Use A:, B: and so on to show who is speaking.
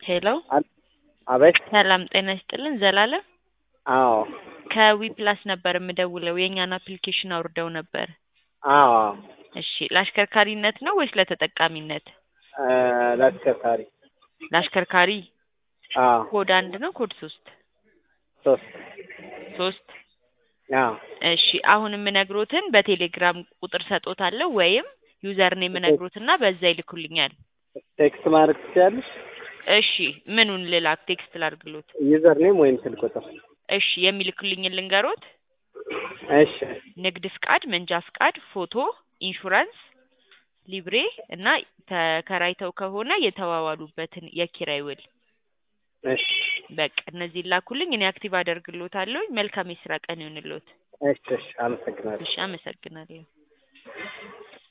A: ሄሎ
B: አቤት።
A: ሰላም ጤና ይስጥልን ዘላለም
B: አዎ
A: ከዊ ፕላስ ነበር የምደውለው የእኛን አፕሊኬሽን አውርደው ነበር
B: አዎ
A: እሺ ለአሽከርካሪነት ነው ወይስ ለተጠቃሚነት
B: እ ለአሽከርካሪ
A: ለአሽከርካሪ
B: አዎ
A: ኮድ አንድ ነው ኮድ ሶስት
B: ሶስት
A: ሶስት
B: አዎ
A: እሺ አሁን የምነግሮትን በቴሌግራም ቁጥር ሰጦታለሁ ወይም ዩዘርን የምነግሮትና በዛ ይልኩልኛል
B: ቴክስት ማድረግ ትችያለሽ?
A: እሺ ምኑን ልላክ ቴክስት ላድርግሎት
B: ዩዘር ኔም ወይም ስልክ ቁጥር።
A: እሺ የሚልኩልኝን ልንገሮት
B: እሺ
A: ንግድ ፍቃድ መንጃ ፍቃድ ፎቶ ኢንሹራንስ ሊብሬ እና ተከራይተው ከሆነ የተዋዋሉበትን የኪራይ ውል
B: እሺ
A: በቃ እነዚህ ላኩልኝ እኔ አክቲቭ አደርግሎታለሁ መልካም የስራ ቀን ይሁንልዎት
B: እሺ እሺ አመሰግናለሁ።
A: እሺ አመሰግናለሁ